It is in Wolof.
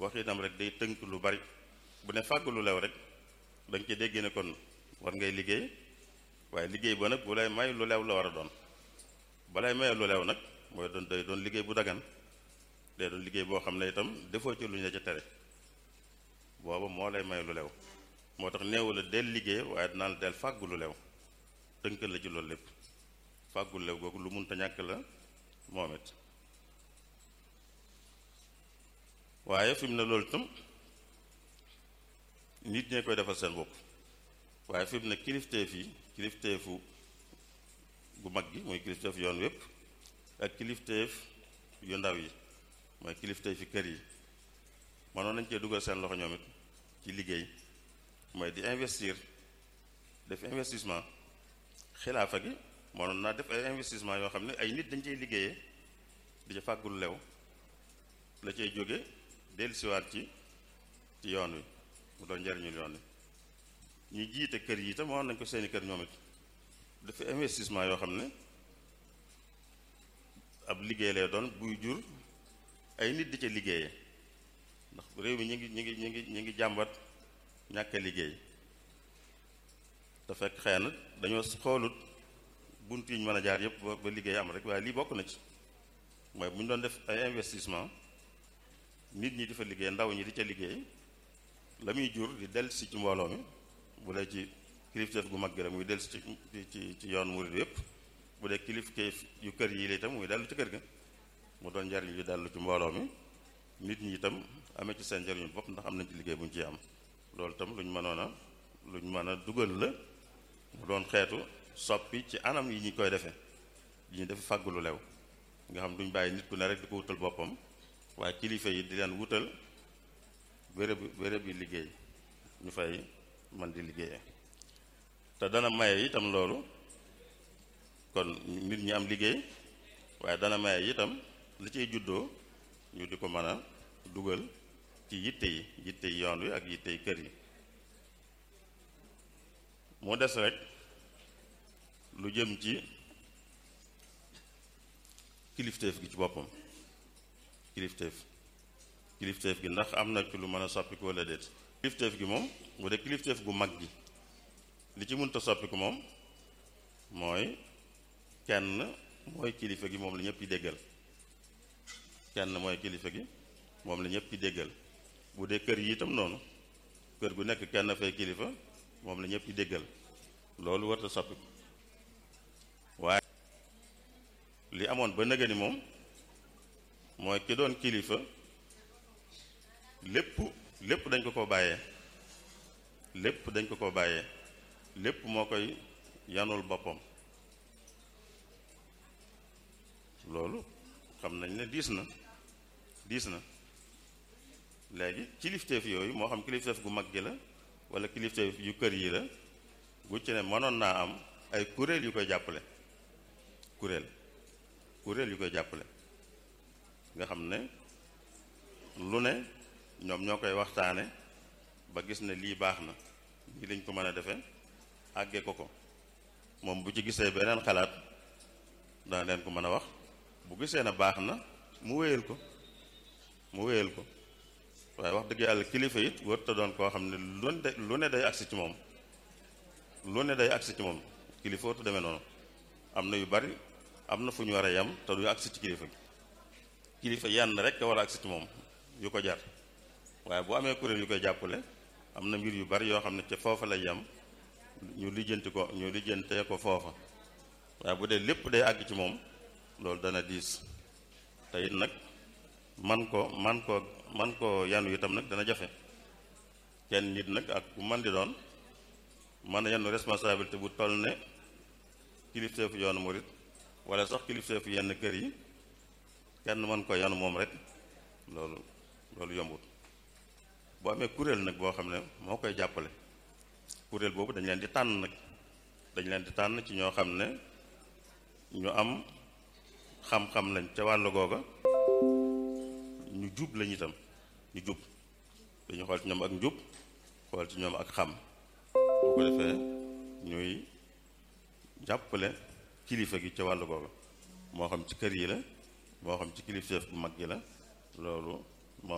waxinam rek day tënk lu bari bu ne fàgg lu lew rek da nga ci dégg ne kon war ngay liggéey waaye liggéey ba nag bu lay may lu lew la war a doon balay maye lu lew nag mooy doon day doon liggéey bu dagan day doon liggéey boo xam ne itam defoo ci lu ñu la ca tere booba moo lay may lu lew moo tax neewu la del liggéey waaye dinaa la del fàggu lu lew tënkal la ci loolu lépp fàggu lu lew googu lu munta ñàkk la moom it waaye fi mu ne loolu itam nit ñee koy defal seen bopp waaye fi mu ne kilifteef yi kilifteefu gu mag gi mooy kilifteef yoon wépp ak kilifteef yu ndaw yi mooy kilifteef yi kër yi mënoon nañ cee dugal seen loxo ñoom it ci liggéey mooy di investir def investissement xilaafa gi mënoon naa def ay investissement yoo xam ne ay nit dañ cey liggéeyee di ca fàggul lew la cay jóge dellusiwaat ci ci yoon wi mu doon njariñul yoon wi ñi jiite kër yi itam mënoon nañ ko seeni kër ñoom it dafa investissement yoo xam ne ab liggéey lay doon buy jur ay nit di ca liggéeyee ndax réew mi ñu ngi ñu ngi ñu ngi ñu ngi jàmbat ñàkk a liggéey te fekk xëy na dañoo xoolut bunt yi ñu mën a jaar yëpp ba liggéey am rek waaye lii bokk na ci mooy bu ñu doon def ay investissement nit ñi di fa liggéey ndaw ñi di ca liggéey la muy jur di dellusi ci mbooloo mi bu dee ci kilifteef gu mag gi rek muy dellusi ci ci ci yoon murid yépp bu dee kilifteef yu kër yi la itam muy dellu ci kër ga mu doon njariñ yu dellu ci mbooloo mi nit ñi itam amee ci seen njariñu bopp ndax am nañ ci liggéey bu ñu ciy am loolu itam lu ñu mënoon a lu ñu mën a dugal la mu doon xeetu soppi ci anam yi ñu koy defee yi ñu def fàggu lu lew nga xam duñ bàyyi nit ku ne rek di ko wutal boppam waaye kilifa yi di leen wutal béréb béréb yi liggéey ñu fay man di liggéeyee te dana maye itam loolu kon nit ñi am liggéey waaye dana maye itam li ciy juddoo ñu di ko mën a dugal ci yitte yi yitte yi yoon wi ak yitte yi kër yi mu des rek lu jëm ci kilifteef gi ci boppam kilifteef kilifteef gi ndax am na ci lu mën a soppiku walla déet kilifteef gi moom bu dee kilifteef gu mag gi li ci mënta soppiku moom mooy kenn mooy kilifa gi moom la ñëpp yi déggal kenn mooy kilifa gi moom la ñëpp yi déggal bu dee kër yi itam noonu kër gu nekk kenn fay kilifa moom la ñëpp yi déggal loolu warta soppiku waaye li amoon ba nëgëni moom mooy ki doon kilifa lépp lépp dañ ko ko bàyyee lépp dañ ko ko bàyyee lépp moo koy yanul boppam loolu xam nañ ne diis na diis na léegi kilifteef yooyu moo xam kilifteef gu mag gi la wala kilifteef yu kër yi la gu ci ne mënoon naa am ay kuréel yu koy jàppale kuréel kuréel yu koy jàppale nga xam ne lu ne ñoom ñoo koy waxtaane ba gis ne lii baax na lii lañ ko mën a defe àggee ko ko moom bu ci gisee beneen xalaat dana leen ko mën a wax bu gisee na baax na mu wéyal ko mu wéyal ko waaye wax dëgg yàlla kilifa it warta doon koo xam ne lu ne lu ne day agsi ci moom lu ne day agsi ci moom kilifa warta demee noonu am na yu bari am na fu ñu war a yem te du agsi ci kilifa gi kilifa yenn rek a war a agsi ci moom yu ko jar waaye bu amee kuréel yu koy jàppale am na mbir yu bari yoo xam ne ca foofa lay yem ñu lijjanti ko ñu lijjantee ko foofa waaye bu dee lépp day àgg ci moom loolu dana diis te it nag man ko man ko man ko yanu itam nag dana jafe kenn nit nag ak bu man di doon mën a yanu responsabilité bu toll ne kilifteefu yoonu murit wala sax kilifteefu yenn kër yi kenn mën ko yanu moom rek loolu loolu yombut boo amee kuréel nag boo xam ne moo koy jàppale kuréel boobu dañ leen di tànn nag dañ leen di tànn ci ñoo xam ne ñu am xam-xam lañ ca wàll googa ñu jub lañ itam ñu jub dañu xool ci ñoom ak njub xool ci ñoom ak xam boo ko defee ñuy jàppale kilifa gi ca wàll googa moo xam ci kër yi la moo xam ci kilifteef bu mag gi la loolu